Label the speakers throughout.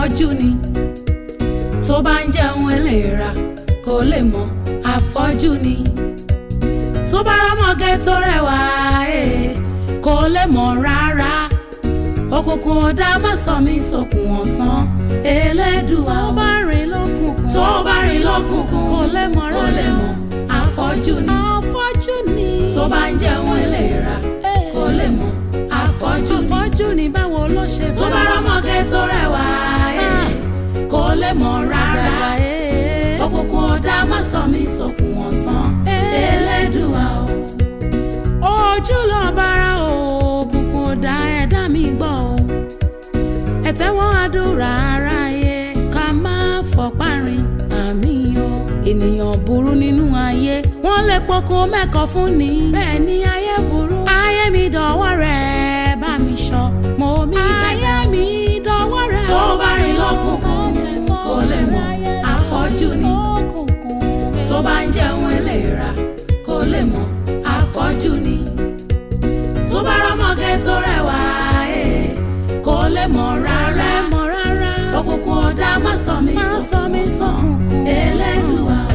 Speaker 1: afọ́jú ni tó bá ń jẹun eléra kò lè mọ̀ afọ́jú ni tó bá rámọ̀gẹ́ tó rẹwà ee kò lè mọ̀ rárá òkùnkùn ọ̀dà má sọ mí sókun ọ̀sán elédùà
Speaker 2: tó bá rìn lókùnkùn
Speaker 1: tó bá rìn lókùnkùn
Speaker 2: kò lè mọ̀
Speaker 1: kò lè
Speaker 2: rárá.
Speaker 1: mọ̀ afọ́jú ni
Speaker 2: afọ́jú ni
Speaker 1: tó bá ń jẹun eléra kò lè mọ̀ afọ́jú ni
Speaker 2: afọ́jú ni báwo ló ṣe
Speaker 1: tó bá rámọ̀gẹ́ tó rẹwà ee kò lè mọ̀ rárá
Speaker 2: àgàgà ee
Speaker 1: òkùnkùn ọ̀dà má sọ mí sókun ọ̀sán elédùà o.
Speaker 2: ojú lọ bára òkùnkùn ọ̀dà ẹ̀dá mi gbọ́ o ẹ̀tẹ́wọ́ àdúrà aráyé ká má fọ̀parin àmì o ènìyàn burú nínú ayé wọ́n lè pokùn mẹ́kọ̀ọ́ fún ni bẹ́ẹ̀ ni ayé burú ayé mi dọ̀wọ́ rẹ̀ bá mi ṣọ́ mo mi bẹ̀rẹ̀ ayé mi dọ̀wọ́ rẹ̀
Speaker 1: Tó bá rìn lọ́kùnkùn, kò lè mọ̀, afọ́jú ni. tó bá ń jẹun eléra kò lè mọ̀ afọ́jú ni tó bá rámọ̀gẹ́ tó rẹwà ee kò lè mọ̀ rárá
Speaker 2: mọ̀ rárá
Speaker 1: òkùnkùn ọ̀dà má sọ mí
Speaker 2: Má sọ
Speaker 1: sókun
Speaker 2: mí
Speaker 1: ọ̀sán
Speaker 2: sókun
Speaker 1: elédùà o.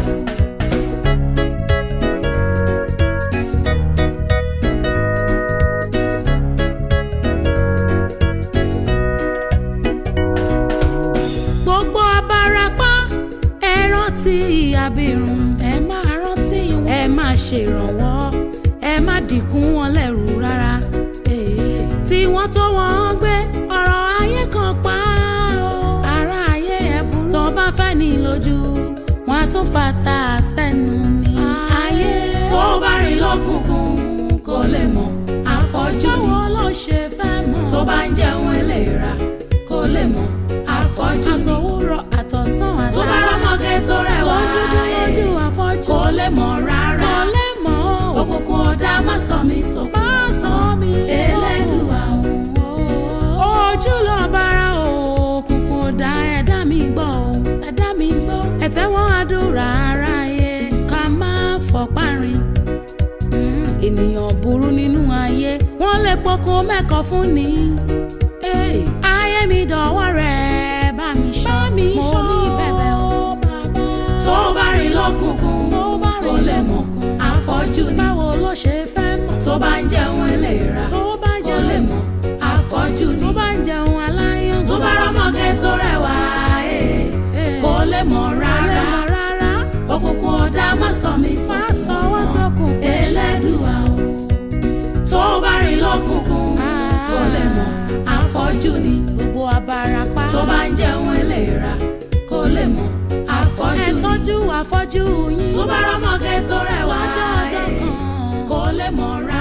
Speaker 2: gbogbo abarapá ẹ rántí abirùn ẹ máa rántí wọn ẹ máa ṣèrànwọ́ ẹ má dìkún wọn lẹ́rù rárá Ee, tí wọ́n tó wọ́n gbé ọ̀rọ̀ ayé kan pa ó ara ayé ẹ burú tó bá fẹ́ ní lójú wọn á tún fata sẹ́nu ní ayé
Speaker 1: tó bá rìn lọ́kùnkùn kò lè mọ̀ afọ́jú ni
Speaker 2: báwo ló ṣe fẹ́ mọ̀
Speaker 1: tó bá ń jẹun eléra kò lè mọ̀ afọ́jú ni
Speaker 2: àtòwúrọ̀ àtọ̀sán
Speaker 1: tó bá rámọ̀gẹ́ tó rẹwà
Speaker 2: wọ́n dúdú
Speaker 1: ee
Speaker 2: lójú afọ́jú
Speaker 1: kò lè mọ̀ rárá
Speaker 2: kò lè mọ̀ ó.
Speaker 1: òkùnkùn ọ̀dà má sọ mí sókun
Speaker 2: Má sọ mí
Speaker 1: elédùà o.
Speaker 2: ojú lọ bára òkùnkùn ọ̀dà ẹ̀dá mi gbọ́ o ẹ̀dá mi gbọ́ ẹ̀tẹ́wọ́ àdúrà aráyé ká má fọ̀parin. ènìyàn burú nínú ayé wọ́n lè pokùn mẹ́kọ̀ọ́ fún ni. Hey, ayé mi dọ̀wọ́ rẹ̀ bá mi ṣọ́ mi ṣọ́ mi bẹ̀bẹ̀ o bàbá.
Speaker 1: tó bá rìn lọ́kùnkùn
Speaker 2: tó bá
Speaker 1: kò
Speaker 2: rìn
Speaker 1: lè mọ̀ afọ́jú ni
Speaker 2: báwo ló ṣe fẹ́ mọ̀
Speaker 1: tó bá ń jẹun eléra
Speaker 2: tó bá
Speaker 1: kò
Speaker 2: jẹun
Speaker 1: lè mọ̀ afọ́jú ni
Speaker 2: tó bá ń jẹun aláyán
Speaker 1: tó bá rámọ̀gẹ́ tó rẹwà ee kò lè mọ̀ rárá
Speaker 2: rárá
Speaker 1: òkùnkùn ọ̀dà má sọ mí
Speaker 2: má
Speaker 1: sókun
Speaker 2: sọ wá
Speaker 1: ọ̀sán
Speaker 2: sókun
Speaker 1: elédùà o. tó bá rìn lọ́kùnkùn kò lè mọ̀ afọ́jú ni
Speaker 2: gbogbo abarapá
Speaker 1: tó bá ń jẹun eléra kò lè mọ̀ afọ́jú
Speaker 2: ẹ
Speaker 1: ni
Speaker 2: tọ́jú afọ́jú yín
Speaker 1: tó bá rámọ̀gẹ́ tó rẹwà
Speaker 2: lọ́jọ́ ọjọ́
Speaker 1: ee
Speaker 2: kan
Speaker 1: kò lè mọ̀ rárá.